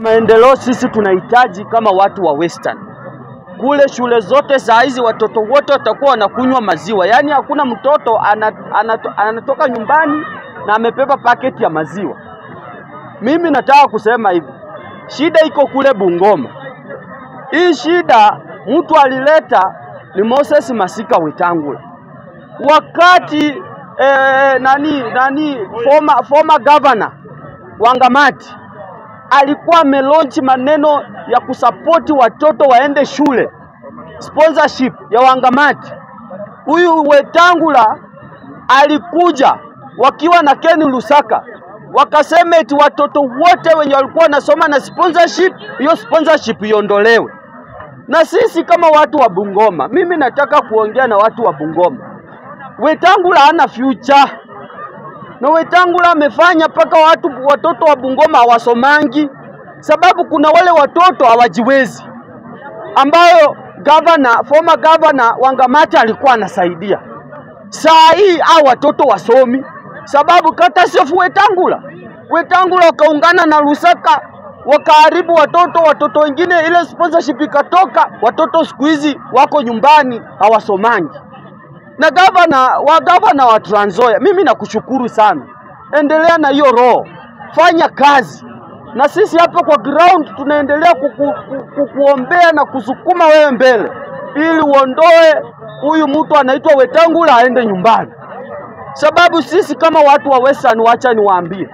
Maendeleo sisi tunahitaji kama watu wa Western. Kule shule zote saa hizi watoto wote watakuwa wanakunywa maziwa, yaani hakuna mtoto ana- anato- anatoka nyumbani na amebeba paketi ya maziwa. Mimi nataka kusema hivi, shida iko kule Bungoma. Hii shida mtu alileta ni Moses Masika Wetangula wakati eh, nani nani former, former governor Wangamati alikuwa amelaunch maneno ya kusapoti watoto waende shule, sponsorship ya Wangamati. Huyu Wetangula alikuja wakiwa na Ken Lusaka, wakasema eti watoto wote wenye walikuwa wanasoma na sponsorship, hiyo sponsorship iondolewe. Na sisi kama watu wa Bungoma, mimi nataka kuongea na watu wa Bungoma. Wetangula hana future na Wetangula amefanya mpaka watu watoto wa Bungoma hawasomangi, sababu kuna wale watoto hawajiwezi, ambayo governor, former governor Wangamati alikuwa anasaidia. Saa hii hao watoto wasomi, sababu kata sefu Wetangula, Wetangula wakaungana na Lusaka wakaharibu watoto, watoto wengine ile sponsorship ikatoka, watoto siku hizi wako nyumbani hawasomangi na gavana wa gavana wa Trans Nzoia, mimi nakushukuru sana, endelea na hiyo roho, fanya kazi, na sisi hapa kwa ground tunaendelea kuku, kuku, kuombea na kusukuma wewe mbele, ili uondoe huyu mtu anaitwa Wetangula aende nyumbani, sababu sisi kama watu wa Western, wacha niwaambie,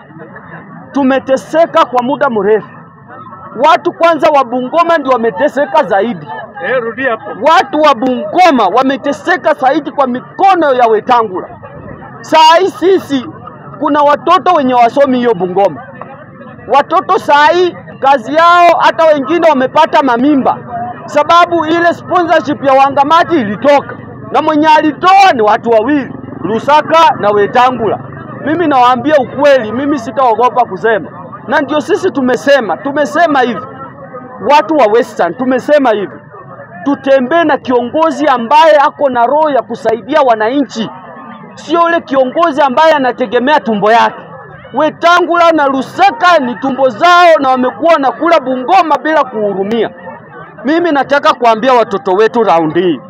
tumeteseka kwa muda mrefu. Watu kwanza wa Bungoma ndio wameteseka zaidi. Eh, rudi hapo. Watu wa Bungoma wameteseka zaidi kwa mikono ya Wetangula. Saa hii sisi kuna watoto wenye wasomi hiyo Bungoma, watoto saa hii kazi yao, hata wengine wamepata mamimba, sababu ile sponsorship ya Wangamati ilitoka na mwenye alitoa ni watu wawili, Lusaka na Wetangula. Mimi nawaambia ukweli, mimi sitaogopa kusema, na ndio sisi tumesema, tumesema hivi, watu wa Western tumesema hivi tutembee na kiongozi ambaye ako na roho ya kusaidia wananchi, sio yule kiongozi ambaye anategemea tumbo yake. Wetangula na Lusaka ni tumbo zao na wamekuwa wanakula Bungoma bila kuhurumia. Mimi nataka kuambia watoto wetu raundi hii,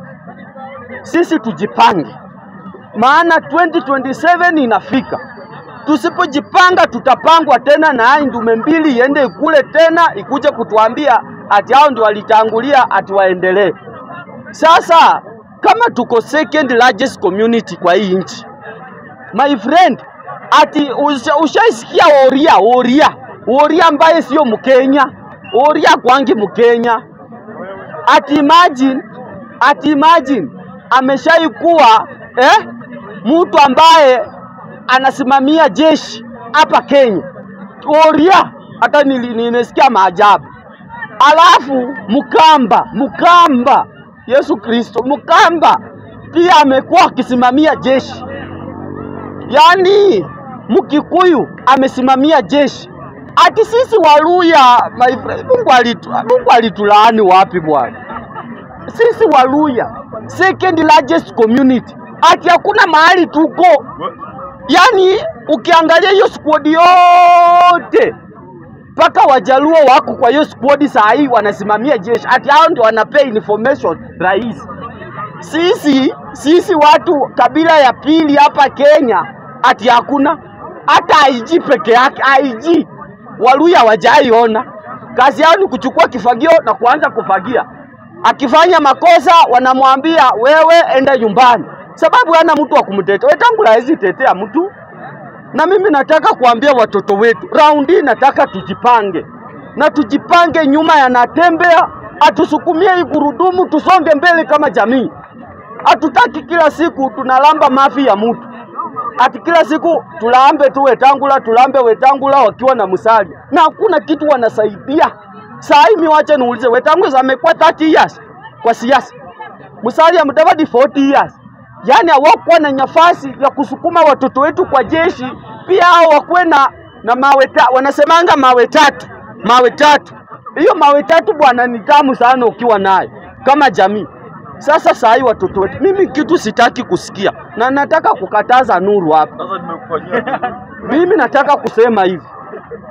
sisi tujipange, maana 2027 inafika. Tusipojipanga tutapangwa tena na hai ndume mbili iende ikule tena ikuje kutuambia ati hao ndio walitangulia ati waendelee. Sasa kama tuko second largest community kwa hii nchi, my friend, ati usha- ushaisikia Oria Oria Oria ambaye sio Mkenya, Oria kwangi Mkenya, ati imagine, ati imagine ameshaikuwa eh, mtu ambaye anasimamia jeshi hapa Kenya. Oria hata nili- nimesikia maajabu. Alafu Mkamba, Mkamba, Yesu Kristo, Mkamba pia amekuwa akisimamia jeshi. Yaani Mkikuyu amesimamia jeshi. Ati sisi Waluya, my friend, Mungu alitu, Mungu alitulaani wapi bwana? Sisi Waluya, second largest community, ati hakuna mahali tuko Yaani ukiangalia hiyo squad yote mpaka Wajaluo wako kwa hiyo squad saa hii wanasimamia jeshi, ati hao ndio wanapea information rais. Sisi sisi watu kabila ya pili hapa Kenya, ati hakuna hata IG peke yake. IG Waluya hawajaiona, kazi yao ni kuchukua kifagio na kuanza kufagia. Akifanya makosa wanamwambia wewe enda nyumbani, sababu hana mtu wa kumtetea. Wetangula hawezi tetea mtu na mimi nataka kuambia watoto wetu raundi hii, nataka tujipange na tujipange nyuma ya Natembea, atusukumie hii gurudumu, tusonge mbele kama jamii. Hatutaki kila siku tunalamba mafi ya mtu, ati kila siku tulambe tu Wetangula, tulambe Wetangula wakiwa na Musalia na hakuna kitu wanasaidia. Saa hii mimi wacha niulize, Wetangula amekuwa 30 years kwa siasa, Musalia Mudavadi 40 years yaani hawakuwa na nafasi ya kusukuma watoto wetu kwa jeshi, pia hao wakuwe na na mawe ta, wanasemanga mawe tatu, mawe tatu. Hiyo mawe tatu bwana ni tamu sana ukiwa nayo kama jamii. Sasa saa hii watoto wetu, mimi kitu sitaki kusikia na nataka kukataza Nuru hapa. Sasa nimekufanyia. Mimi nataka kusema hivi,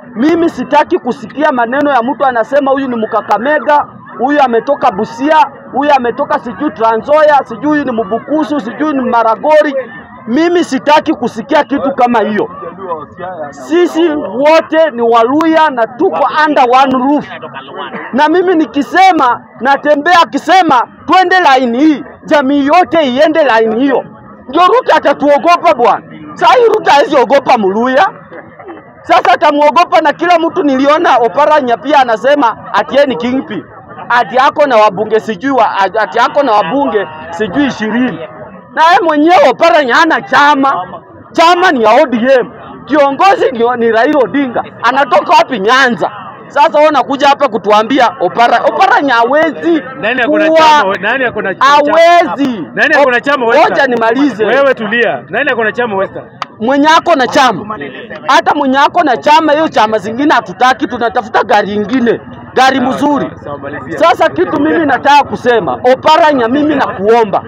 Mimi sitaki kusikia maneno ya mtu anasema huyu ni Mkakamega, huyu ametoka Busia, huyu ametoka sijui Trans Nzoia, sijui huyu ni Mbukusu, sijui ni Maragori. Mimi sitaki kusikia kitu kama hiyo. Sisi wote ni Waluya na tuko under one roof, na mimi nikisema natembea akisema twende laini hii, jamii yote iende laini hiyo, ndio Ruto atatuogopa bwana. Saa hii Ruto hawezi ogopa Mluya, sasa atamuogopa na kila mtu. Niliona Oparanya pia anasema ati yeye ni kingpin, ati ako na wabunge sijui wa, ati ako na wabunge sijui ishirini, na yeye mwenyewe Oparanya hana chama, chama ni ya ODM, kiongozi ni, ni Raila Odinga. Anatoka wapi? Nyanza. Sasa wewe unakuja hapa kutuambia Opara, Oparanya hawezi Nani ako na kuwa- chama? Nani ako na hawezi. Nani ako na chama Western? Ngoja nimalize. Wewe tulia. Nani ako na chama Western? mwenye ako na chama, hata mwenye ako na chama, hiyo chama zingine hatutaki, tunatafuta gari ingine, gari mzuri. Sawa, malizia. Sasa kitu mimi nataka kusema, Oparanya, mimi nakuomba,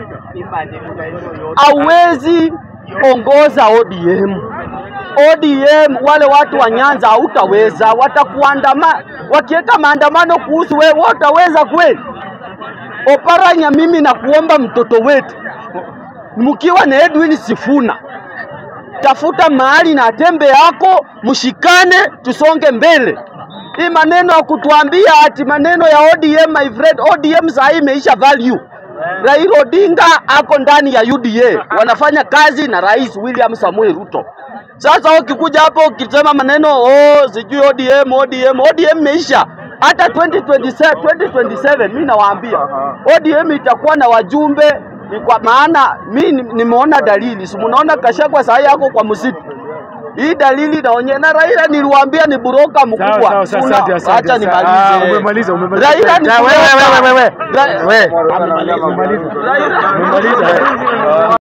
hauwezi ongoza ODM. ODM wale watu wa Nyanza hautaweza, watakuandama, wakiweka maandamano kuhusu wewe, wataweza kweli? Oparanya, mimi nakuomba, mtoto wetu mkiwa na Edwin Sifuna tafuta mahali na tembe yako, mshikane, tusonge mbele. Hii maneno ya kutuambia ati maneno ya ODM, my friend, ODM saa hii imeisha value. Raila Odinga ako ndani ya UDA, wanafanya kazi na Rais William Samuel Ruto. Sasa ukikuja hapo ukisema maneno oh, sijui ODM, ODM, ODM imeisha. Hata 2027, 2027 mimi nawaambia ODM itakuwa na wajumbe ni kwa maana mi ni- nimeona dalili, si munaona Kashagwa saa hii yako kwa msitu. Hii dalili inaonyesha, na Raila niliwaambia ni buroka Sawa, mkubwa. sawa, sawa, Suna- asante, asante, Acha asante. Ah, nimalize. umemaliza, umemaliza. Raila ni Ya, wewe, wewe, buroka. wewe, wewe. Ra- Wewe. Umemaliza. Raila- Umemaliza.